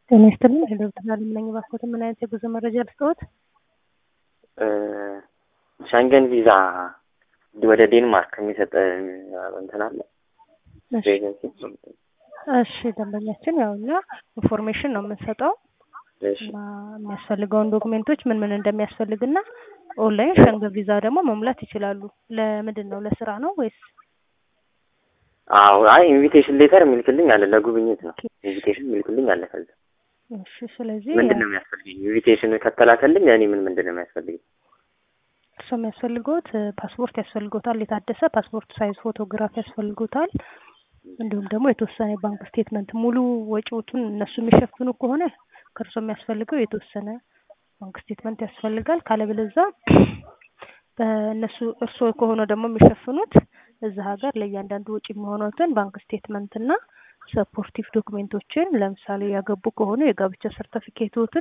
ጤና ይስጥልኝ ዶክተር አለም ነኝ። እባክዎት ምን አይነት የጉዞ መረጃ ልስጥዎት? ሸንገን ቪዛ ወደ ዴንማርክ የሚሰጥ እንትን አለ ኤጀንሲ? እሺ ደንበኛችን ያው እኛ ኢንፎርሜሽን ነው የምንሰጠው እሺ እና የሚያስፈልገውን ዶክሜንቶች ምን ምን እንደሚያስፈልግና ኦንላይን ሸንገን ቪዛ ደግሞ መሙላት ይችላሉ። ለምንድን ነው ለስራ ነው ወይስ? አዎ አይ ኢንቪቴሽን ሌተር የሚልክልኝ አለ ለጉብኝት ነው። ኢንቪቴሽን የሚልክልኝ አለ። ከዛ እሺ ስለዚህ ምንድን ነው የሚያስፈልገኝ? ኢንቪቴሽን ከተላከልኝ እኔ ምን ምንድን ነው የሚያስፈልገኝ? እርሶ የሚያስፈልገውት ፓስፖርት ያስፈልጎታል። የታደሰ ፓስፖርት ሳይዝ ፎቶግራፍ ያስፈልጎታል። እንዲሁም ደግሞ የተወሰነ የባንክ ስቴትመንት ሙሉ ወጪዎቱን እነሱ የሚሸፍኑ ከሆነ ከእርሶ የሚያስፈልገው የተወሰነ ባንክ ስቴትመንት ያስፈልጋል። ካለበለዛ በእነሱ እርሶ ከሆነ ደግሞ የሚሸፍኑት እዛ ሀገር ለእያንዳንዱ ወጪ የሚሆኑትን ባንክ ስቴትመንት እና ሰፖርቲቭ ዶክሜንቶችን ለምሳሌ ያገቡ ከሆነ የጋብቻ ሰርተፊኬቶትን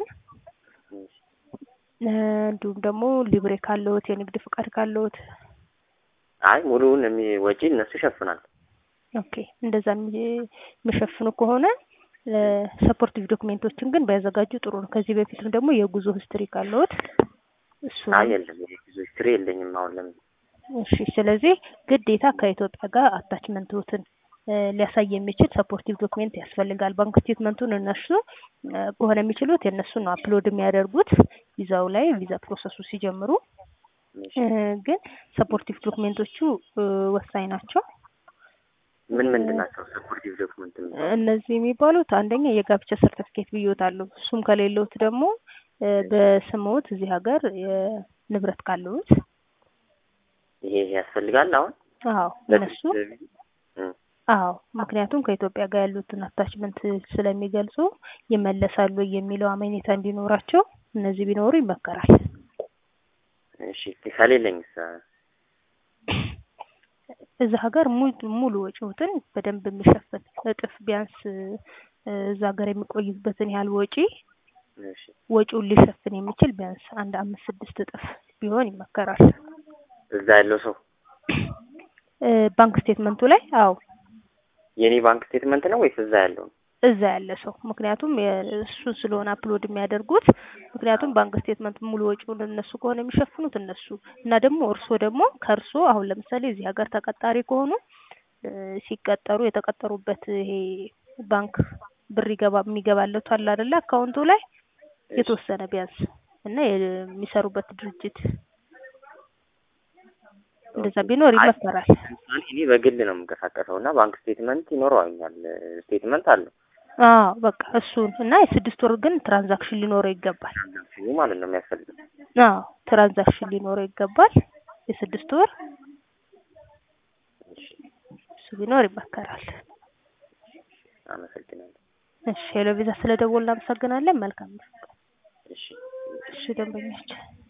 እንዲሁም ደግሞ ሊብሬ ካለዎት የንግድ ፍቃድ ካለዎት አይ ሙሉውን የሚ- ወጪ እነሱ ይሸፍናል። ኦኬ እንደዛ የሚ- የሚሸፍኑ ከሆነ ሰፖርቲቭ ዶክሜንቶችን ግን ቢያዘጋጁ ጥሩ ነው። ከዚህ በፊትም ደግሞ የጉዞ ሂስትሪ ካለዎት እሱ አይ የለም የጉዞ ሂስትሪ የለኝም አሁን ለምን እሺ ስለዚህ ግዴታ ከኢትዮጵያ ጋር አታችመንትዎትን ሊያሳይ የሚችል ሰፖርቲቭ ዶክሜንት ያስፈልጋል። ባንክ ስቴትመንቱን እነሱ እ ከሆነ የሚችሉት የእነሱን ነው አፕሎድ የሚያደርጉት ቪዛው ላይ ቪዛ ፕሮሰሱ ሲጀምሩ እ ግን ሰፖርቲቭ ዶክሜንቶቹ እ ወሳኝ ናቸው። ምን ምንድን ናቸው ሰፖርቲቭ ዶክመንት? እነዚህ የሚባሉት አንደኛ የጋብቻ ሰርተፊኬት ብዮታለሁ። እሱም ከሌለውት ደግሞ እ በስምዎት እዚህ ሀገር ንብረት ካለዎት ይሄ ይሄ ያስፈልጋል አሁን አዎ እነሱ አዎ ምክንያቱም ከኢትዮጵያ ጋር ያሉትን አታችመንት ስለሚገልጹ ይመለሳሉ የሚለው አመኔታ እንዲኖራቸው እነዚህ ቢኖሩ ይመከራል። እሺ ከሌለኝስ እዛ ሀገር ሙሉ ሙሉ ወጪዎትን በደንብ የሚሸፍን እጥፍ ቢያንስ እ እዛ ሀገር የሚቆዩበትን ያህል ወጪ እሺ ወጪውን ሊሸፍን የሚችል ቢያንስ አንድ አምስት ስድስት እጥፍ ቢሆን ይመከራል። እዛ ያለው ሰው እ ባንክ ስቴትመንቱ ላይ አዎ የኔ ባንክ ስቴትመንት ነው ወይስ እዛ ያለው ነው? እዛ ያለ ሰው ምክንያቱም እሱ ስለሆነ አፕሎድ የሚያደርጉት ምክንያቱም ባንክ ስቴትመንት ሙሉ ወጪውን እነሱ ከሆነ የሚሸፍኑት እነሱ እና ደግሞ እርሶ ደግሞ ከእርሶ አሁን ለምሳሌ እዚህ ሀገር ተቀጣሪ ከሆኑ እ ሲቀጠሩ የተቀጠሩበት ይሄ ባንክ ብር ይገባ የሚገባለት አለ አይደለ አካውንቱ ላይ የተወሰነ ቢያንስ እና የሚሰሩበት ድርጅት እንደዛ ቢኖር ይመከራል። ለምሳሌ እኔ በግል ነው የምንቀሳቀሰው እና ባንክ ስቴትመንት ይኖረዋኛል። ስቴትመንት አለው አዎ በቃ እሱን እና የስድስት ወር ግን ትራንዛክሽን ሊኖረው ይገባል። ትራንዛክሽኑ ማለት ነው የሚያስፈልገው። አዎ ትራንዛክሽን ሊኖረው ይገባል የስድስት ወር እሺ እሱ ቢኖር ይመከራል። አመሰግናለሁ። እሺ ሄሎ ቪዛ ስለደወልን እናመሰግናለን። መልካም ነው። እሺ እሺ ደንበኛችን